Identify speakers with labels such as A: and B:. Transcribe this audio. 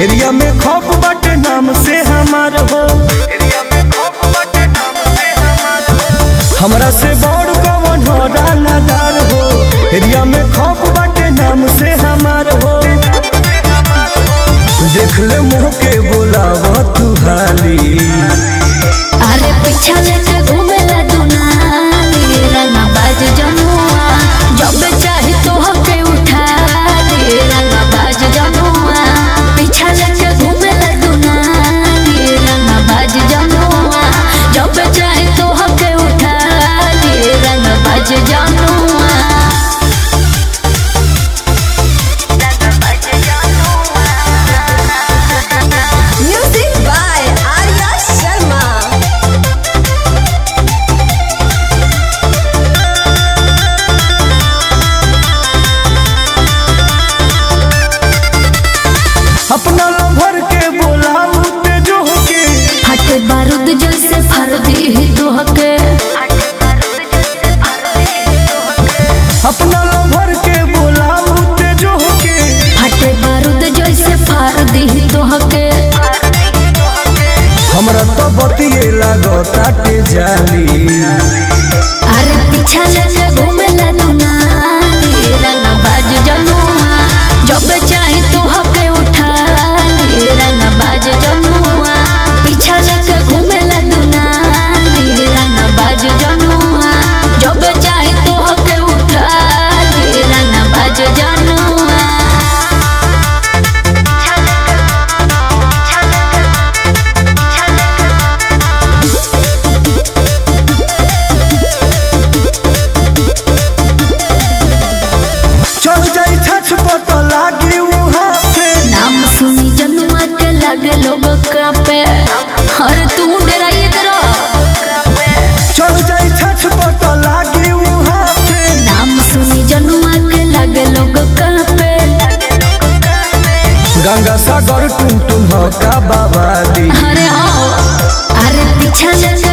A: Area में खौफ बाटे नाम से हमार हो हमरा से बड़ कवन हो रानादार हो एरिया में खौफ बाटे नाम से हमार हो देख ले मुँह के बोलाव तू हाली
B: अरे पीछा लेके घूमेला दुनाली रंगा बाज जनुआ जब चाहे तो हके उठा ले रंगा बाज जनुआ पीछा लेके घूमेला दुनाली रंगा बाज जनुआ जब चाहे तो हके उठा ले रंगा बाज जनुआ
C: Music by Arya Sharma.
A: अपना भर के बोलाऊ ते जो के
B: फटे बारूद जैसे फर दी तो हके
A: अपना भर के बोलाऊ ते जो के
B: फटे बारूद जैसे फार दी तो हके
A: हमरा तो बतिए लागताटे जाली
B: अरे पीछा लेके घूमेला दुनाली रंगा बाज जनुआ जब चाहे तो हके उठा ले रंगा बाज जनुआ पीछा लेके घूमेला दुनाली रंगा बाज जनुआ जब चाहे तो हके उठा ले रंगा बाज जनुआ
A: चल जाई छछ पट लागी वहाँ से
B: नाम सुनी जनुआ के लगे लोग कापे हर तू डराइए करो
A: चल जाई छछ पट लागी वहाँ से
B: नाम सुनी जनुआ के लगे लोग कापे
A: गंगा सागर टुम टुम का बाबा दी
B: अरे हो अरे पीछा लेके